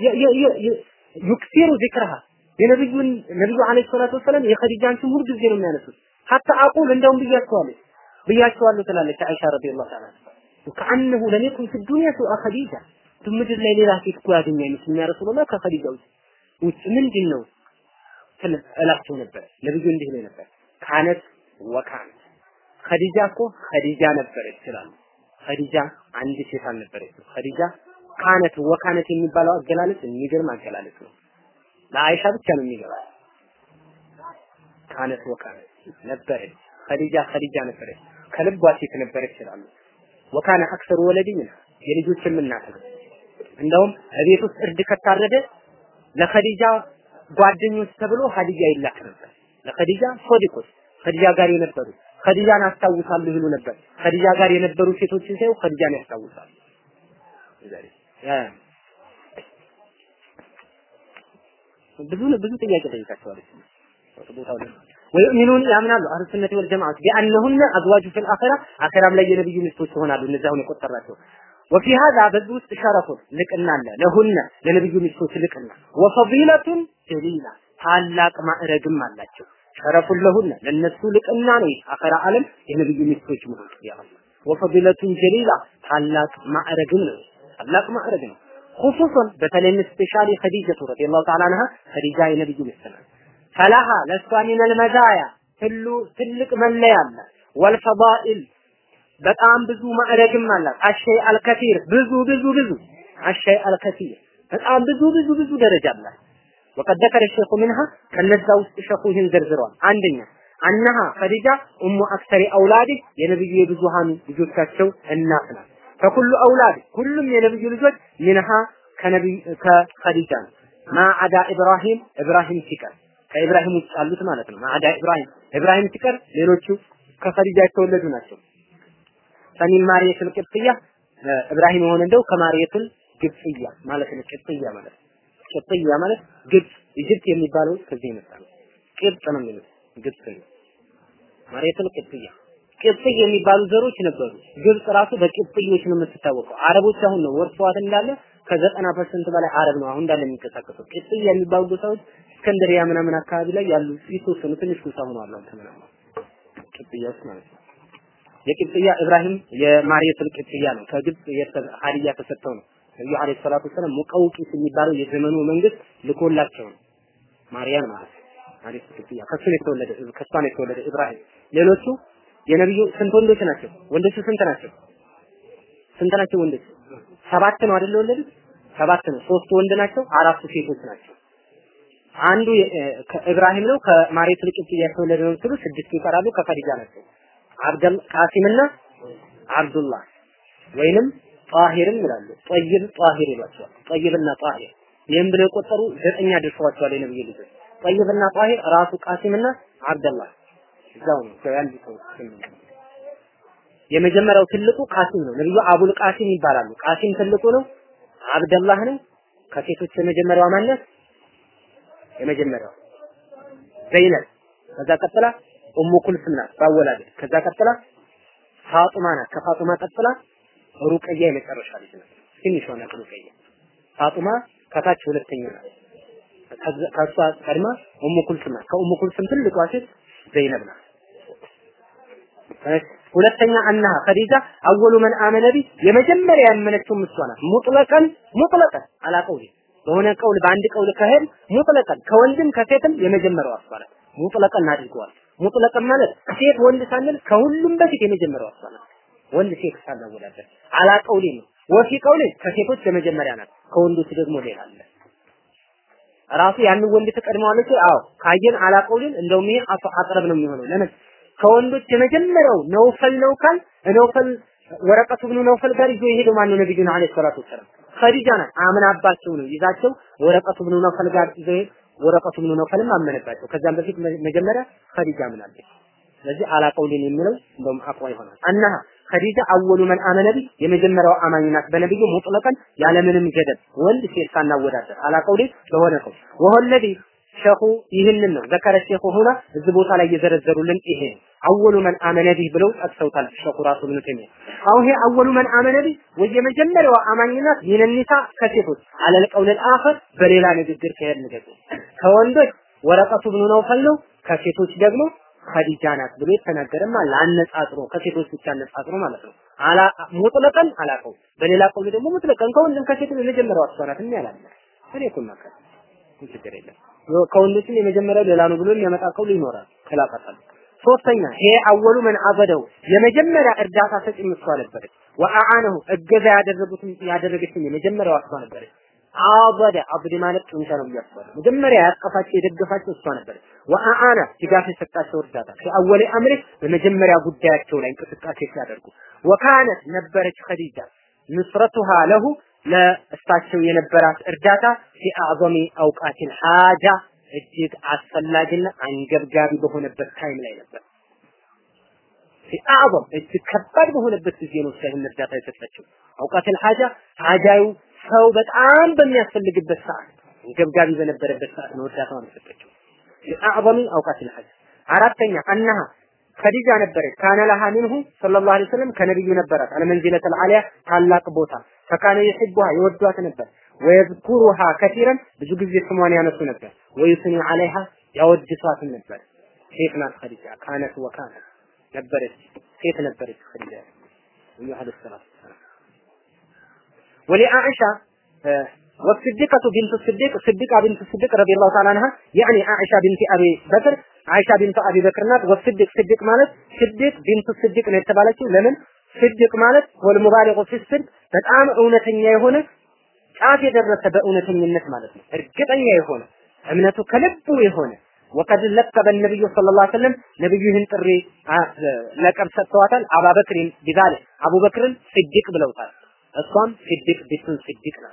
ዩክሲሩ ዚክረሃ የነብዩን ነብዩ አለይሂ ሰላቱ ወሰለም የኸዲጃን ስም ሁሉ ጊዜ ነው የሚያነሱት ሐታ አቁል እንደውም ብያቸዋለሁ ብያቸዋለሁ ትላለች አይሻ ረዲየላሁ ተዓላ ወከአነሁ ለም የኩን ፊ ዱንያ ሱአ ኸዲጃ ምድር ላይ ሌላ ሴት እኮ ያገኘ አይመስልም ያ ረሱላህ ከኸዲጃ ውጭ ውጭ ምንድን ነው ስለ እላቸው ነበር ነብዩ እንዲህ ነው ነበር ካነት ወካነት ኸዲጃ እኮ ኸዲጃ ነበረች ይችላል ኸዲጃ አንድ ሴት አልነበረችም ኸዲጃ ካነት ወካነት የሚባለው አገላለጽ የሚገርም አገላለጽ ነው ለአይሻ ብቻ ነው የሚገባው ካነት ወካነት ነበረች ኸዲጃ ኸዲጃ ነበረች ከልቧ ሴት ነበረች ይላሉ ወካነ አክሰሩ ወለዲ ምን የልጆችም እናት ነው እንደውም እቤት ውስጥ እርድ ከታረደ ለኸዲጃ ጓደኞች ተብሎ ኸዲጃ ይላክ ነበር ለኸዲጃ ሶዲቆች ኸዲጃ ጋር የነበሩ ኸዲጃን አስታውሳለሁ ይሉ ነበር ኸዲጃ ጋር የነበሩ ሴቶችን ሳይው ኸዲጃን ያስታውሳሉ ብዙ ብዙ ጥያቄ ጠይቃቸዋለች ቦታው ላይ ወይሚኑን ያምናሉ አህሉ ሱነቲ ወል ጀማዓ ቢአንሁነ አዝዋጁ ፊል አኺራ አኺራም ላይ የነብዩ ሚስቶች ይሆናሉ እነዚያውን የቆጠራቸው ወፊ ሀዛ በዚህ ውስጥ ሸረፉን ልቅና አለ ለሁነ ለነብዩ ሚስቶች ልቅና ወፈዲለቱን ጀሊላ ታላቅ ማዕረግም አላቸው ሸረፉን ለሁነ ለነሱ ልቅና ነው አኺራ ዓለም የነብዩ ሚስቶች መሆን ያለው ወፈዲለቱን ጀሊላ ታላቅ ማዕረግም ነው ታላቅ ማዕረግ ነው خصوصا በተለይም ስፔሻሊ ኸዲጀቱ ረዲየላሁ ተዓላ አንሃ ኸዲጃ የነብዩ ሚስት ናት ፈላሃ ለሷ ሚነል መዛያ ሁሉ ትልቅ መለያ አለ ወልፈዳኢል በጣም ብዙ ማዕረግም አላት አሸይ አልከቲር ብዙ ብዙ ብዙ አሸይ አልከቲር በጣም ብዙ ብዙ ብዙ ደረጃ አላት ወቀድ ذكر الشيخ منها ከነዛ ውስጥ ሸኹ ይህን ዘርዝረዋል አንደኛ አነሃ ኸዲጃ ኡሙ አክሰሪ አውላድ የነብዩ የብዙሃን ልጆቻቸው እናት ናት ከኩሉ አውላድ ሁሉም የነብዩ ልጆች ሚንሃ ከነብዩ ከኸዲጃ ነው ማዓዳ ኢብራሂም ኢብራሂም ሲቀር ከኢብራሂም ውጭ ያሉት ማለት ነው ማዕዳ ኢብራሂም ኢብራሂም ሲቀር ሌሎቹ ከኸዲጃ የተወለዱ ናቸው ፈሚን ማርየቱል ቅብጥያ ኢብራሂም የሆነ እንደው ከማርየቱል ግብጥያ ማለት ነው ቅብጥያ ማለት ቅብጥያ ማለት ግብጽ ኢጅፕት የሚባለው ከዚህ የመጣ ነው ቅብጥ ነው የሚሉት ግብጽ ነው ማርየቱል ቅብጥያ ቅብጥ የሚባሉ ዘሮች ነበሩ ግብጽ ራሱ በቅብጥዮች ነው የምትታወቀው አረቦች አሁን ነው ወርሰዋት እንዳለ ከዘጠና ፐርሰንት በላይ አረብ ነው አሁን እንዳለ የሚንቀሳቀሰው ቅብጥያ የሚባሉ ጎሳዎች እስከንደሪያ ምናምን አካባቢ ላይ ያሉ የተወሰኑ ትንሽ ጎሳ ሆነዋል አሁን ተመናማ ቅብጥያ ውስጥ ማለት ነው የቅብጥያ ኢብራሂም የማርየቱል ቅብጥያ ነው። ከግብጽ ሀዲያ ተሰጥተው ነው ነብዩ አለይሂ ሰላቱ ወሰለም ሙቀውቂስ የሚባለው የዘመኑ መንግስት ልኮላቸው ነው። ማርያም ማለት ማርየቱ ቅብጥያ ከሱ ነው የተወለደ ከሷ ነው የተወለደ ኢብራሂም። ሌሎቹ የነብዩ ስንት ወንዶች ናቸው? ወንዶቹ ስንት ናቸው? ስንት ናቸው ወንዶች? ሰባት ነው አይደል የወለዱት? ሰባት ነው። ሶስት ወንድ ናቸው፣ አራቱ ሴቶች ናቸው። አንዱ ከኢብራሂም ነው ከማሬት ልቅት የተወለደ ነው ሲሉ ስድስት ይቀራሉ ከኸዲጃ ናቸው አብደል ቃሲምና አብዱላህ ወይንም ጣሂርም ይላሉ ጠይብ ጣሂር ይሏቸዋል ጠይብና ጣሂር ይህም ብለው የቆጠሩ ዘጠኝ አድርሰዋቸዋል የነብዩ ልጆች ጠይብና ጣሂር ራሱ ቃሲምና አብደላህ እዛው ነው ከያንዲ ሰው የመጀመሪያው ትልቁ ቃሲም ነው ነብዩ አቡል ቃሲም ይባላሉ ቃሲም ትልቁ ነው አብደላህ ነው ከሴቶች የመጀመሪያዋ ማነት የመጀመሪያው ዘይነብ ከዛ ቀጥላ ኡሙ ኩልስም ናት ባወላደ ከዛ ቀጥላ ፋጡማ ናት ከፋጡማ ቀጥላ ሩቀያ የመጨረሻ ልጅ ናት ትንሿ ናት ሩቀያ ፋጡማ ከታች ሁለተኛ ናት ከሷ ቀድማ ኡሙ ኩልስም ናት ከኡሙ ኩልስም ትልቋ ሴት ዘይነብ ናት ሁለተኛ አናሃ ኸዲጃ አወሉ መን አመነ ቢ የመጀመሪያ ያመነችው እሷ ናት ሙጥለቀን ሙጥለቀን አላቀውሊ በሆነ ቀውል በአንድ ቀውል ከሄድ ሙጥለቀን ከወንድም ከሴትም የመጀመሪያው እሷ ናት ሙጥለቀን አድርገዋል ሙጥለቀን ማለት ሴት ወንድ ሳንል ከሁሉም በፊት የመጀመሪያው እሷ ናት ወንድ ሴት ሳናወዳደር አላቀውሊ ነው ወፊ ቀውል ከሴቶች የመጀመሪያ ናት ከወንዶች ደግሞ ሌላ አለ ራሱ ያንን ወንድ ትቀድመዋለች አዎ ካየን አላቀውልን እንደውም ይሄ አቅረብ ነው የሚሆነው ለምን ከወንዶች የመጀመሪያው ነውፈል ነው ካል ነውፈል ወረቀቱ ብኑ ነውፈል ጋር ይዞ የሄደው ማነው ነብዩና አለይሂ ሰላቱ ወሰላም ኸዲጃ ናት አምናባቸው ነው ይዛቸው ወረቀቱ ብኑ ነውፈል ጋር ይዞ ወረቀቱ ብኑ ነውፈልም አመነባቸው ከዛም በፊት መጀመሪያ ኸዲጃ አምናለች ስለዚህ አላቀውልን የሚለው እንደውም አቋ ይሆናል አናሃ ኸዲጃ አወሉ መን አመነ ቢ የመጀመሪያው አማኝ ናት በነብዩ ሙጥለቀን ያለምንም ገደብ ወንድ ሴት ሳናወዳደር አላቀውልን በሆነ ቀው ወሆለዚ ሸኹ ይህንን ነው ዘከረ ሼኹ ሁና እዚህ ቦታ ላይ የዘረዘሩልን ይሄ አወሉ መን አመነ ቢህ ብለው ጠቅሰውታል ሸኹ ራሱ ኢብኑ ተይሚያ አሁን ይሄ አወሉ መን አመነ ቢህ ወይ የመጀመሪያዋ አማኝናት ሚነኒሳ ከሴቶች አለል ቀውል አኸር በሌላ ንግግር ከሄድ ንገሩ ከወንዶች ወረቀቱ ብኑ ነውፈል ነው ከሴቶች ደግሞ ኸዲጃ ናት ብሎ የተናገረም አለ አነጻጽሮ ከሴቶች ብቻ አነጻጽሮ ማለት ነው አላ ሙጥለቀን አላቀው በሌላ ቀውል ደግሞ ሙጥለቀን ከወንድም ከሴቶች የመጀመሪያዋ እሷ ናት ያላለ እኔ እኮ ማከል ችግር የለም ከወንዶችም የመጀመሪያው ሌላ ነው ብሎ የሚያመጣ ቀውል ይኖራል ከላቀጣል ሶስተኛ ይሄ አወሉ መን አበደው የመጀመሪያ እርዳታ ሰጪ እሷ ነበረች ወአአነሁ እገዛ ያደረጉትን ያደረገችን የመጀመሪያዋ እሷ ነበረች አበደ አብድ ማለት ጡንቻ ነው የሚያስባለው መጀመሪያ ያቀፋቸው የደገፋቸው እሷ ነበረች ወአአነ ድጋፍ የሰጣቸው እርዳታ ከአወለ አምሪ በመጀመሪያ ጉዳያቸው ላይ እንቅስቃሴ ሲያደርጉ ወካነት ነበረች ኸዲጃ ንስረቱሃ ለሁ ለእሳቸው የነበራት እርዳታ ፊአዕዘሚ አውቃቲል ሐጃ እጅግ አስፈላጊና አንገብጋቢ በሆነበት ታይም ላይ ነበር። ፊአዕዘም እጅግ ከባድ በሆነበት ጊዜ ነው ሳይሆን እርዳታ የሰጠችው። አውቃቲል ሐጃ ሐጃዩ ሰው በጣም በሚያስፈልግበት ሰዓት አንገብጋቢ በነበረበት ሰዓት ነው እርዳታውን የሰጠችው። ፊአዕዘሚ አውቃቲል ሐጃ አራተኛ አነሃ ከዲጃ ነበረች ካነ ለሃ ሚንሁ ሰለላሁ ዐለይሂ ወሰለም ከነብዩ ነበራት አልመንዚለተል አሊያ ታላቅ ቦታ ፈካነ ይሕቡሃ ይወዷት ነበር ወየዝኩሩሃ ከቲረን ብዙ ጊዜ ስሟን ያነሱ ነበር ወይስኒ ዐለይሃ ያወድሷትም ነበር ሴት ናት ኸዲጃ ካነት ወካነ ነበረች ሴት ነበረች ኸዲጃ ነብዩ ዐለይሂ ሰላቱ ወሰላም ወሊአኢሻ والصديقة بنت الصديق صديقة بنت الصديق رضي الله تعالى عنها يعني عائشة بنت أبي بكر عائشة بنت أبي بكر ናት والصديق صديق ማለት صديق بنت الصديق ነው የተባለችው ለምን صديق ማለት والمبالغ في الصدق በጣም እውነተኛ የሆነ ጫፍ የደረሰ በእውነተኝነት ማለት ነው እርግጠኛ የሆነ እምነቱ ከልቡ የሆነ ወቀድ ለቀበ ነብዩ ሰለላሁ ዐለይሂ ወሰለም ነብዩ ይህን ጥሪ ለቀብ ሰጥተዋታል አባበክሪን ቢዛለ አቡበክርን ስዲቅ ብለውታል እሷም ስዲቅ ቢቱን ስዲቅ ናት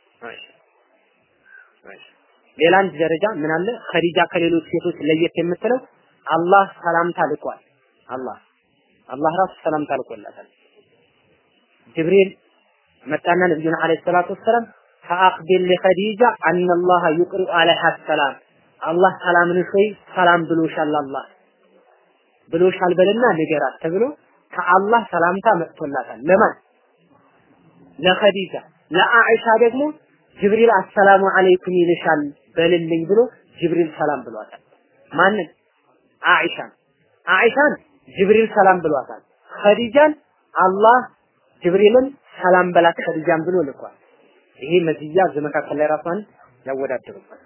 ሌላ አንድ ደረጃ ምን አለ ኸዲጃ ከሌሎች ሴቶች ለየት የምትለው አላህ ሰላምታ ልኳል አላህ አላህ ራሱ ሰላምታ ልኮላታል ጅብሪል መጣና ነብዩና አለይሂ ሰላቱ ወሰላም ፈአኽቢር ለኸዲጃ አነ አላህ ዩቅሪኡ አለይሃ ሰላም አላህ ሰላምን ሆይ ሰላም ብሎሻል አላህ ብሎሻል በልና ንገራት ተብሎ ከአላህ ሰላምታ መጥቶላታል ለማን ለኸዲጃ ለአኢሻ ደግሞ ጅብሪል አሰላሙ አለይኩም ይልሻል በልልኝ ብሎ ጅብሪል ሰላም ብሏታል ማንን አኢሻን አኢሻን ጅብሪል ሰላም ብሏታል ኸዲጃን አላህ ጅብሪልን ሰላም በላት ኸዲጃን ብሎ ልኳል። ይሄ መዝያ እዚህ መካከል ላይ ራሷን ያወዳድሩበት።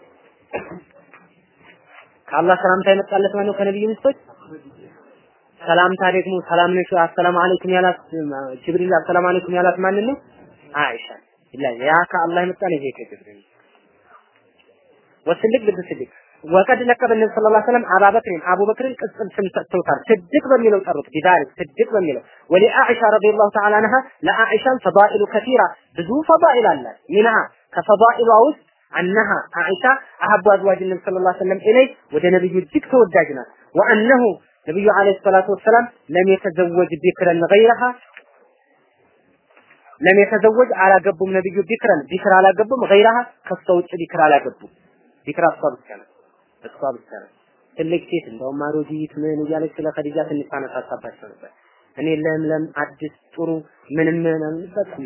ከአላህ ሰላምታ የመጣለት ማነው? ከነብዩ ሚስቶች ሰላምታ ደግሞ ሰላም ነሽ አሰላሙ አለይኩም ያላት ጅብሪል አሰላሙ አለይኩም ያላት ማንን ነው? አይሻ ኢላ ያ ከአላህ የመጣ ነው። ይሄ ከጅብሪል ወስልክ ልብ ስልክ ወቀድ ለቀበ ነብዩ ሰለላሁ ዐለይሂ ወሰለም አባበክርን አቡበክርን ቅጽል ስም ሰጥተውታል። ስድቅ በሚለው ጠሩት። ቢዳሪክ ስድቅ በሚለው ወሊ አኢሻ ረዲየላሁ ተዓላ አንሃ ለአኢሻም ፈዳኢሉ ከቲራ ብዙ ፈዳኢል አላት። ሚንሃ ከፈዳኢሏ ውስጥ አነሃ አኢሻ አሐቡ አዝዋጅ ነብዩ ሰለላሁ ዐለይሂ ወሰለም ኢለይ ወደ ነብዩ እጅግ ተወዳጅ ናት። ወአነሁ ነብዩ ዐለይሂ ሰላቱ ወሰላም ለም የተዘወጅ ቢክረን ገይረሃ ለም የተዘወጅ አላገቡም ነብዩ ቢክረን ቢክር አላገቡም ገይረሃ ከሷ ውጭ ቢክር አላገቡም። ቢክር እሷ ብቻ ናት። እሷ ብቻ ናት። ትልቅ ሴት እንደውም አሮጊት ምን እያለች ስለ ኸዲጃ ትንሽ ታነሳሳባቸው ነበር። እኔ ለምለም አዲስ ጥሩ ምንም ምንም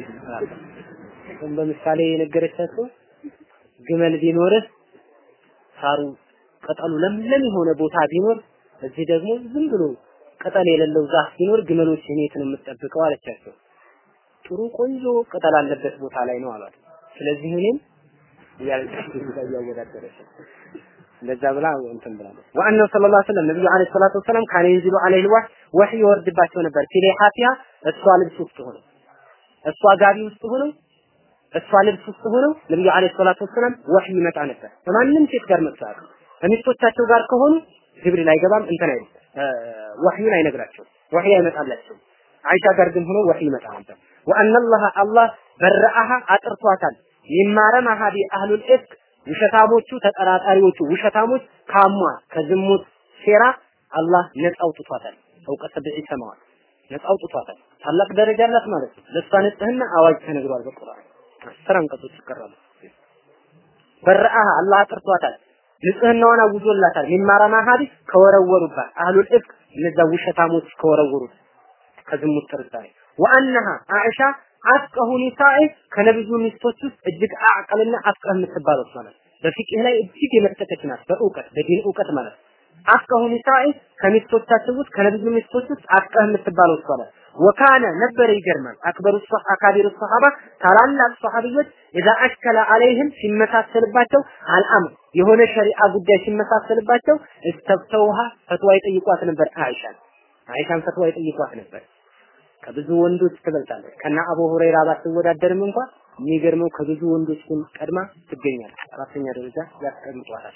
በምሳሌ የነገረቻቸው ግመል ቢኖርህ ሳሩ ቅጠሉ ለምለም የሆነ ቦታ ቢኖር እዚህ ደግሞ ዝም ብሎ ቅጠል የሌለው ዛፍ ቢኖር ግመሎች እኔት ነው የምጠብቀው አለቻቸው። ጥሩ ቆንጆ ቅጠል አለበት ቦታ ላይ ነው አሏት። ስለዚህ እኔም ያልከሽ ጋር እያወዳደረች እንደዛ ብላ እንትን ብላለች። ወአነሁ ሰለላሁ ዐለይሂ ወሰለም ነብዩ ዐለይሂ ሰላቱ ወሰላም ካነ ይንዚሉ ዐለይሂ ልዋህ ወህይ ይወርድባቸው ነበር። ፊሌሃቲያ እሷ ልብስ ውስጥ ሆነው እሷ ጋቢ ውስጥ ሆነው እሷ ልብስ ውስጥ ሆነው ነብዩ ዐለይሂ ሰላቱ ወሰላም ወህይ ይመጣ ነበር። ከማንም ሴት ጋር መጥቷል። ከሚስቶቻቸው ጋር ከሆኑ ጅብሪል አይገባም እንትን አይልም። ወህዩን አይነግራቸውም። ወህይ አይመጣላቸው። አይሻ ጋር ግን ሆኖ ወህይ ይመጣ ነበር። ወአነላህ አላህ በረአሃ አጥርቷታል። ይማረማሃ ቢአህሉል ኢፍክ ውሸታሞቹ ተጠራጣሪዎቹ ውሸታሞች ካሟ ከዝሙት ሴራ አላህ ነፃ አውጥቷታል። ፈውቀ ሰብዒ ሰማዋት ነፃ አውጥቷታል። ታላቅ ደረጃ አላት ማለት ነው። ለእሷ ንጽህና አዋጅ ተነግሯል በቁርአን አስር አንቀጾች ይቀራሉ። በረአሃ አላህ አጥርቷታል። ንጽህናዋን አውጆላታል። ሚማራ ማሃዲ ከወረወሩባት አህሉል ኢፍክ እነዛ ውሸታሞች ከወረወሩት ከዝሙት ጥርጣሬ ወአነሃ አኢሻ አፍቀሁ ኒሳኢ ከነብዩ ሚስቶች ውስጥ እጅግ አዕቀልና አፍቀህ የምትባለው ማለት በፊቅህ ላይ እጅግ የመጠቀች ናት። በእውቀት በዲን እውቀት ማለት አፍቀሁ ኒሳኢ ከሚስቶቻቸው ውስጥ ከነብዩ ሚስቶች ውስጥ አፍቀህ የምትባለው እሷ ናት። ወካነ ነበረ ይገርማል። አክበሩ አካቢሩ ሰሃባ ታላላቅ ሰሃቢዎች ኢዛ አሽከለ አለይህም ሲመሳሰልባቸው አልአምር የሆነ ሸሪዓ ጉዳይ ሲመሳሰልባቸው እስተፍተውሃ ፈትዋ ይጠይቋት ነበር። አይሻን አይሻን ፈትዋ ይጠይቋት ነበር። ከብዙ ወንዶች ትበልጣለች። ከና አቡ ሁረይራ ባትወዳደርም እንኳን የሚገርመው ከብዙ ወንዶች ግን ቀድማ ትገኛለች። አራተኛ ደረጃ ያስቀምጧታል።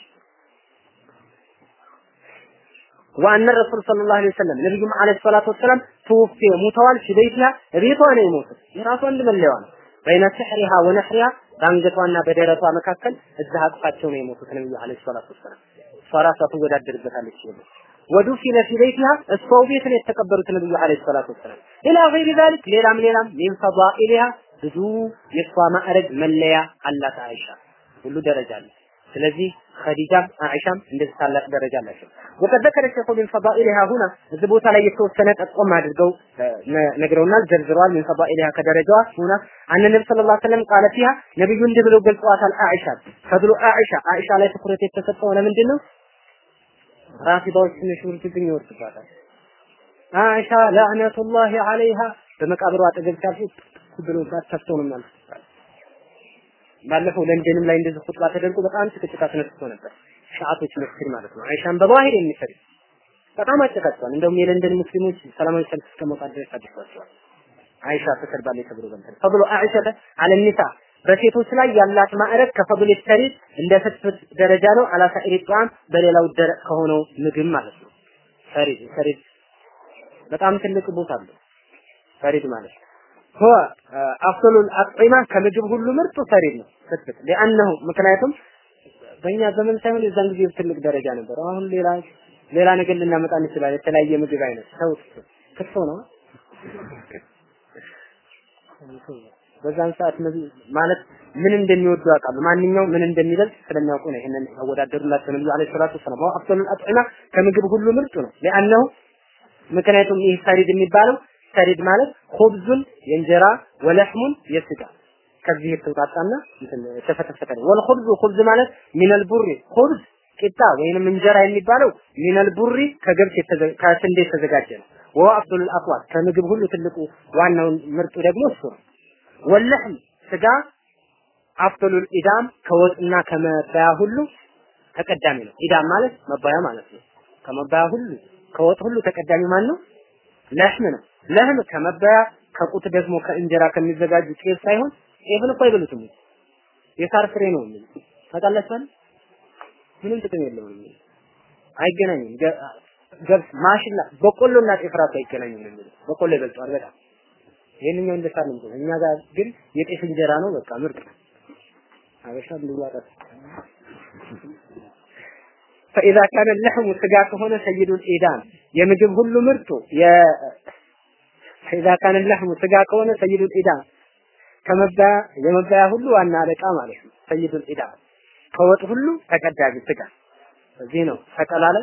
ወአነ ረሱል ሰለላሁ ዐለይሂ ወሰለም ነብዩም ዐለይሂ ሰላቱ ወሰላም ተወፊ ሙተዋል ፊበይቲሃ ቤቷ ነው የሞቱት። የራሷ አንድ መለያዋ ነው። በይነ ስሕሪሃ ወነሕሪሃ በአንገቷና በደረቷ መካከል እዛ አቅፋቸው ነው የሞቱት ነብዩ ዐለይሂ ሰላቱ ወሰላም። እሷ ራሷ ትወዳደርበታለች ይላል። ወዱፊነ ፊ በይቲሃ እሷው ቤት ነው የተቀበሩት ነብዩ ዐለይሂ ሰላቱ ወሰላም። ኢላ ገይሪ ዛሊክ ሌላም ሌላም ሚን ፈዳኢሊሃ ብዙ የእሷ ማዕረግ መለያ አላት አይሻ ሁሉ ደረጃ አለ። ስለዚህ ኸዲጃም አይሻም እንደዚህ ታላቅ ደረጃ አላቸው። ወቀድ ዘከረ ሸይኹ ሚን ፈዳኢሊሃ ሁና እዚህ ቦታ ላይ የተወሰነ ጠቆም አድርገው ነግረውናል፣ ዘርዝረዋል። ሚን ፈዳኢሊሃ ከደረጃዋ ሁና አነ ነብዩ ሰለላሁ ዐለይሂ ወሰለም ቃለ ፊሃ ነብዩ እንዲህ ብለው ገልጸዋታል። አይሻ ፈድሉ አይሻ አይሻ ላይ ትኩረት የተሰጠው ለምንድን ነው? ራፊዳዎች ትንሽ ውርጅብኝ ይወርድባታል። አይሻ ለዕነቱላሂ ዐለይሃ በመቃብሯ አጠገብ ሲያልፉ ብሎባት ተፍተው ነው ማለት ባለፈው ለንደንም ላይ እንደዚህ ኹጥባ ተደርጎ በጣም ጭቅጭቅ አስነስቶ ነበር። ሻአቶች መስጊድ ማለት ነው። አይሻን በባህር የሚሰድ በጣም አጨቃጭቷል። እንደውም የለንደን ሙስሊሞች ሰላማዊ ሰልፍ እስከ መውጣት ድረስ አድርሷቸዋል። አይሻ ተሰድባለች ተብሎ በንተን ፈضل አይሻ አለ ኒሳ በሴቶች ላይ ያላት ማዕረግ ከፈضل ሰሪድ እንደ ፍትፍት ደረጃ ነው። አላሳኢሪ ጧም በሌላው ደረቅ ከሆነው ምግብ ማለት ነው። ሰሪድ ሰሪድ በጣም ትልቅ ቦታ አለው። ሰሪድ ማለት ሆ አፍሉል አጥዒማ ከምግብ ሁሉ ምርጡ ሰሪድ ነው። ፍትፍት ለአንሁ ምክንያቱም በእኛ ዘመን ሳይሆን የዛን ጊዜ ትልቅ ደረጃ ነበር። አሁን ሌላ ሌላ ነገር ልናመጣ እንችላለን። የተለያየ ምግብ አይነት ሰው ክትፎ ነው በዛን ሰዓት ማለት ምን እንደሚወዱ ያውቃሉ። ማንኛው ምን እንደሚበልጥ ስለሚያውቁ ነው ይሄንን ያወዳደሩላቸው ነብዩ አለይሂ ሰላቱ ወሰላም። ወ አፍሉል አጥዒማ ከምግብ ሁሉ ምርጡ ነው። ለአንሁ ምክንያቱም ይህ ሰሪድ የሚባለው ሰሪድ ማለት ኹብዙን የእንጀራ ወለሕሙን የስጋ ከዚህ የተውጣጣና የተፈተፈተ ነው። ወልኹብዙ ኹብዝ ማለት ሚነል ቡሪ ኹብዝ ቂጣ ወይንም እንጀራ የሚባለው ሚነል ቡሪ ከገብስ ከስንዴ የተዘጋጀ ነው። ወሁ አፍሉል አቅዋት ከምግብ ሁሉ ትልቁ ዋናውን ምርጡ ደግሞ እሱ ነው። ወለሕም ስጋ አፍሉል ኢዳም ከወጥና ከመባያ ሁሉ ተቀዳሚ ነው። ኢዳም ማለት መባያ ማለት ነው። ከመባያ ሁሉ ከወጥ ሁሉ ተቀዳሚ ማን ነው? ለህም ነው። ለህም ከመባያ ከቁት ደግሞ ከእንጀራ ከሚዘጋጁ ጤፍ ሳይሆን ጤፍን እኮ አይበሉትም። የሳር ፍሬ ነው የሚል ታውቃላችሁ ምንም ጥቅም የለውም። አይገናኝም። ገብስ፣ ማሽላ፣ በቆሎና ጤፍ ራሱ አይገናኝም የሚል በቆሎ ይበልጠዋል በጣም ይሄንኛው እንደ ሳር ነው። እኛ ጋር ግን የጤፍ እንጀራ ነው በቃ ምርጥ ነው። አበሻ እንዲዋጣት فإذا كان اللحم ስጋ ከሆነ ሰይዱል ኢዳም የምግብ ሁሉ ምርጡ የ فإذا كان اللحم ስጋ ከሆነ ሰይዱል ኢዳም ከመባያ የመባያ ሁሉ ዋና አለቃ ማለት ነው። ሰይዱል ኢዳም ከወጥ ሁሉ ተቀዳሚ ስጋ እዚህ ነው ተቀላለ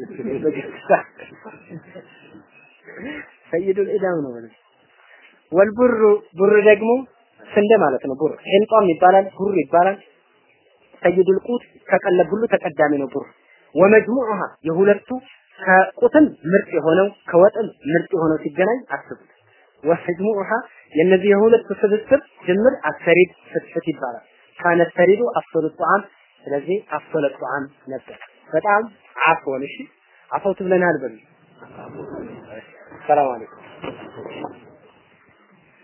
ሰይዱል ኢዳም ነው ማለት ወልቡሩ ቡር ደግሞ ስንዴ ማለት ነው። ቡር ሒንጧም ይባላል፣ ቡር ይባላል። ሰይዱል ቁት ከቀለብ ሁሉ ተቀዳሚ ነው ቡር ወመጅሙዑሃ የሁለቱ ከቁትም ምርጥ የሆነው ከወጥም ምርጥ የሆነው ሲገናኝ አስቡት። ወመጅሙዑሃ የነዚህ የሁለቱ ስብስብ ድምር አሰሪድ ፍትፍት ይባላል። ካነ ሰሪዱ አፍሰሉ ጧዓም ስለዚህ አፍሰለ ጧዓም ነበር። በጣም አፎን እሺ አፎት ብለናል በሉ። ሰላም አለይኩም